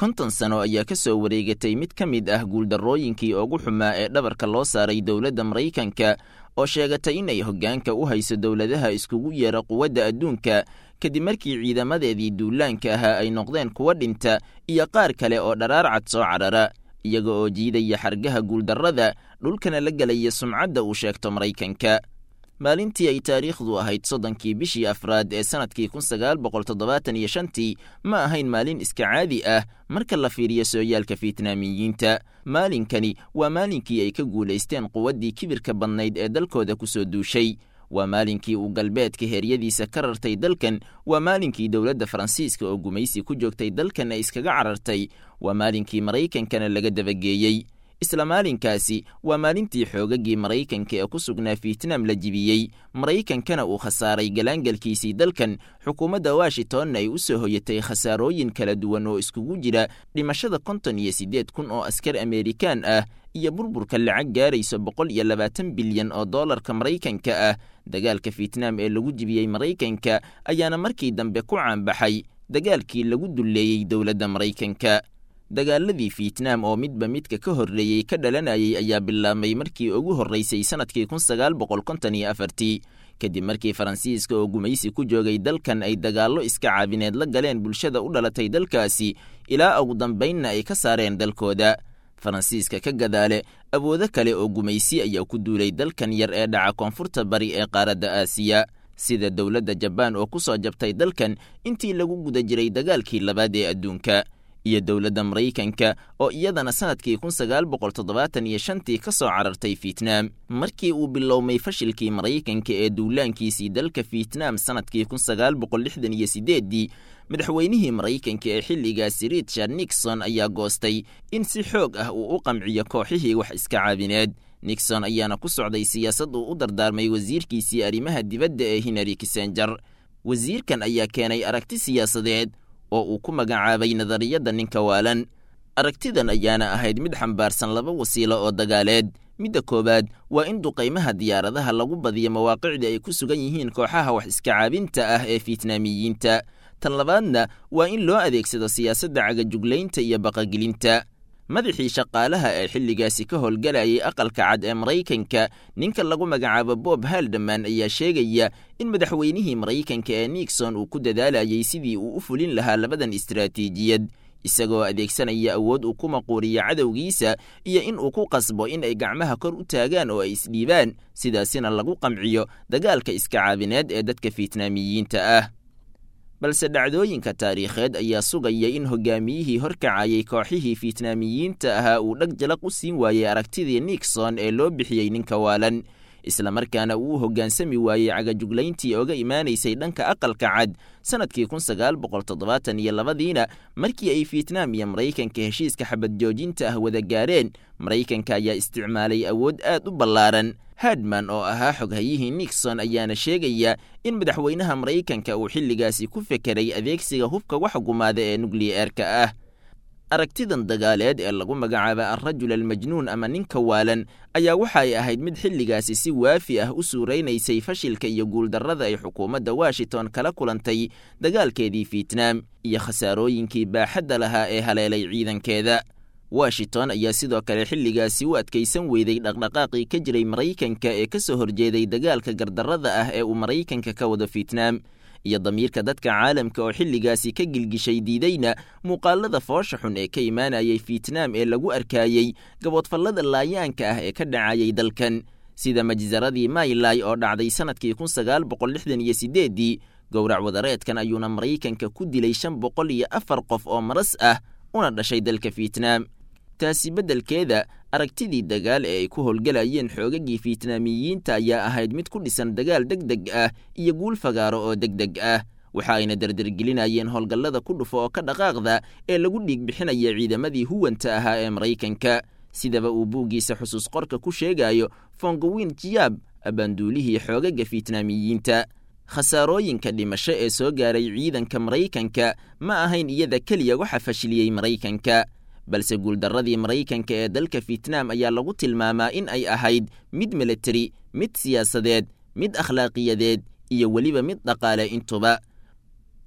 konton sano ayaa ka soo wareegatay mid ka mid ah guuldarrooyinkii ugu xumaa ee dhabarka loo saaray dowladda maraykanka oo sheegatay inay hoggaanka u hayso dowladaha iskugu yeera quwadda adduunka kadib markii ciidamadeedii duulaanka ahaa ay noqdeen kuwa dhinta iyo qaar kale oo dharaar cad soo carara iyaga oo jiidaya xargaha guuldarrada dhulkana la gelaya sumcadda uu sheegto maraykanka maalintii ay taariikhdu ahayd soddonkii bishii afraad ee sannadkii kun sagaal boqol toddobaatan iyo shantii ma ahayn maalin iska caadi ah marka la fiiriyo sooyaalka fiitnaamiyiinta maalinkani waa maalinkii ay ka guulaysteen quwaddii kibirka badnayd ee dalkooda ku soo duushay waa maalinkii uu galbeedka heeryadiisa ka rartay dalkan waa maalinkii dowladda faransiiska oo gumaysi ku joogtay dalkan ay iskaga carartay waa maalinkii maraykankana laga dabageeyey isla maalinkaasi waa maalintii xoogagii maraykanka ee ku sugnaa fiitnaam la jibiyey maraykankana uu khasaaray galaangalkiisii dalkan xukuumadda washingtonna ay u soo hoyatay khasaarooyin kala duwan oo iskugu jira dhimashada konton iyo siddeed kun oo askar ameerikaan ah iyo burburka lacag gaarayso boqol iyo labaatan bilyan oo dollarka maraykanka ah dagaalka fiitnaam ee lagu jibiyey maraykanka ayaana markii dambe ku caanbaxay dagaalkii lagu dulleeyey dowladda maraykanka dagaaladii fiitnaam oo midba midka ka horreeyey ka dhalanayay ayaa bilaabmay markii ugu horraysay sannadkii kun sagaal boqol konton iyo afartii kadib markii faransiiska oo gumaysi ku joogay dalkan ay dagaallo iska caabineed la galeen bulshada u dhalatay dalkaasi ilaa ugu dambaynna ay ka saareen dalkooda faransiiska ka gadaale awoodo kale oo gumaysi ayaa ku duulay dalkan yar ee dhaca koonfurta bari ee qaaradda aasiya sida dowladda jabaan oo ku soo jabtay dalkan intii lagu guda jiray dagaalkii labaad ee adduunka iyo dowladda maraykanka oo iyadana sannadkii kun sagaal boqol toddobaatan iyo shantii ka soo carartay fiitnaam markii uu bilowmay fashilkii maraykanka ee duulaankiisii dalka fiitnaam sannadkii kun sagaal boqol lixdan iyo sideeddii madaxweynihii maraykanka ee xilligaasi richard nixon ayaa goostay in si xoog ah uu u qamciyo kooxihii wax iska caabineed nixon ayaana ku socday siyaasad uu u dardaarmay wasiirkiisii arrimaha dibadda ee hinary kissenger wasiirkan ayaa keenay aragti siyaasadeed oo uu ku magacaabay nadariyadda ninka waalan aragtidan ayaana ahayd mid xambaarsan laba wasiilo oo dagaaleed midda koowaad waa in duqaymaha diyaaradaha lagu badiyo mawaaqicda ay ku sugan yihiin kooxaha wax iska caabinta ah ee fiitnaamiyiinta tan labaadna waa in loo adeegsado siyaasadda cagajuglaynta iyo baqagelinta madaxii shaqaalaha ee xilligaasi ka howlgalayay aqalka cad ee maraykanka ninka lagu magacaabo bob haldaman ayaa sheegaya in madaxweynihii maraykanka ee nixon uu ku dadaalayay sidii uu u fulin lahaa labadan istaraatiijiyad isagoo adeegsanaya awood uu ku maquuriyo cadowgiisa iyo in uu ku qasbo in ay gacmaha kor u taagaan oo ay isdhiibaan sidaasina lagu qamciyo dagaalka iska caabineed ee dadka fiitnaamiyiinta ah balse dhacdooyinka taariikheed ayaa sugaya in hogaamiyihii horkacayay kooxihii fiitnaamiyiinta ahaa uu dhag jalaq u siin waayey aragtidii nixon ee loo bixiyey ninka waalan islamarkaana uu hoggaansami waayey cagajuglayntii oga imaanaysay dhanka aqalka cad sannadkii kun sagaal boqol toddobaatan iyo labadiina markii ay fiitnaam iyo maraykanka heshiiska xabad joojinta ah wada gaareen maraykanka ayaa isticmaalay awood aad u ballaaran hadman oo ahaa xoghayihii nixon ayaana sheegaya in madaxweynaha maraykanka uu xilligaasi ku fekeray adeegsiga hubka wax gumaada ee nukliyeerka ah aragtidan dagaaleed ee lagu magacaaba alrajul almajnuun ama ninka waalan ayaa waxa ay ahayd mid xilligaasi si waafi ah u suuraynaysay fashilka iyo guuldarrada ay xukuumadda washington kala kulantay dagaalkeedii fiitnaam iyo khasaarooyinkii baaxadda lahaa ee haleelay ciidankeeda washington ayaa sidoo kale xilligaasi u adkaysan weyday dhaqdhaqaaqii ka jiray maraykanka ee ka soo horjeeday dagaalka gardarrada ah ee uu maraykanka ka wado fiitnaam iyo damiirka dadka caalamka oo xilligaasi ka gilgishay diidayna muuqaalada foosha xun ee ka imaanayay fiitnaam ee lagu arkaayey gaboodfallada laayaanka ah ee ka dhacayay dalkan sida majsaradii maylay oo dhacday sannadkii kun sagaal boqol lixdan iyo sideeddii gowrac wadareedkan ayuuna maraykanka ku dilay shan boqol iyo afar qof oo maras ah una dhashay dalka fiitnaam taasi beddelkeeda aragtidii dagaal ee ay ku howlgalayeen xoogagii fiitnaamiyiinta ayaa ahayd mid ku dhisan dagaal deg deg ah iyo guul fagaaro oo deg deg ah waxa ayna derdergelinayeen howlgallada ku dhufo oo ka dhaqaaqda ee lagu dhiig bixinaya ciidamadii huwanta ahaa ee maraykanka sidaba uu buuggiisa xusuus qorka ku sheegayo fongowin jiyaab abaanduulihii xoogaga fiitnaamiyiinta khasaarooyinka dhimasho ee soo gaaray ciidanka maraykanka ma ahayn iyada keliya waxa fashiliyey maraykanka balse guuldarradii maraykanka ee dalka fiitnaam ayaa lagu tilmaamaa in ay ahayd mid militari mid siyaasadeed mid akhlaaqiyadeed iyo weliba mid dhaqaale intuba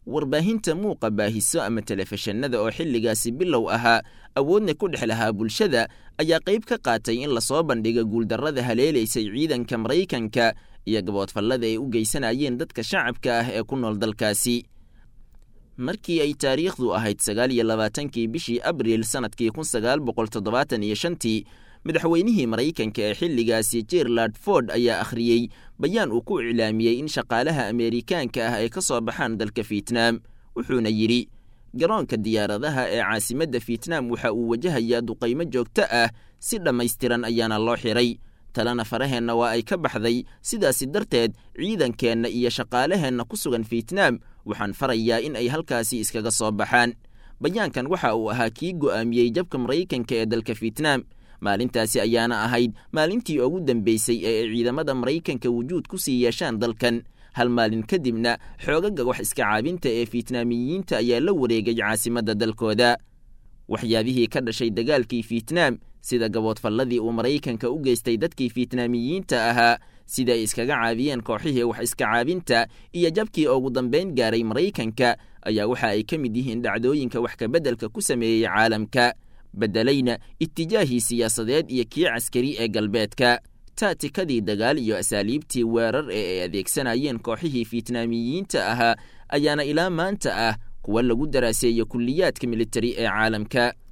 warbaahinta muuqa baahiso ama telefishinada oo xilligaasi bilow ahaa awoodna ku dhex lahaa bulshada ayaa qayb ka qaatay in lasoo bandhiga guuldarrada haleelaysay ciidanka maraykanka iyo gaboodfallada ay u geysanayeen dadka shacabka ah ee ku nool dalkaasi markii ay taariikhdu ahayd sagaal iyo labaatankii bishii abriil sannadkii kun sagaal boqol toddobaatan iyo shantii madaxweynihii maraykanka ee xilligaasi jerland ford ayaa akhriyey bayaan uu ku iclaamiyey in shaqaalaha ameerikaanka ah ay ka soo baxaan dalka fietnaam wuxuuna yidhi garoonka diyaaradaha ee caasimadda fietnaam waxa uu wajahayaa duqaymo joogto ah si dhammaystiran ayaana loo xiray talena faraheenna waa ay ka baxday sidaasi darteed ciidankeenna iyo shaqaalaheenna ku sugan fietnaam waxaan farayaa in ay halkaasi iskaga soo baxaan bayaankan waxa uu ahaa kii go'aamiyey jabka maraykanka ee dalka fietnaam maalintaasi ayaana ahayd maalintii ugu dambeysay ee ay ciidamada maraykanka wujuud ku sii yeeshaan dalkan hal maalin kadibna xoogaga wax iska caabinta ee fietnaamiyiinta ayaa la wareegay caasimadda dalkooda waxyaabihii ka dhashay dagaalkii fietnaam sida gaboodfalladii uu maraykanka u geystay dadkii fietnaamiyiinta ahaa sida ay iskaga caabiyeen kooxihii wax iska caabinta iyo jabkii ugu dambayn gaaray maraykanka ayaa waxa ay ka mid yihiin dhacdooyinka wax kabeddelka ku sameeyey caalamka beddelayna itijaahii siyaasadeed iyo kii caskari ee galbeedka taatikadii dagaal iyo asaaliibtii weerar ee ay adeegsanayeen kooxihii fietnaamiyiinta ahaa ayaana ilaa maanta ah kuwa lagu daraaseeyo kulliyaadka militari ee caalamka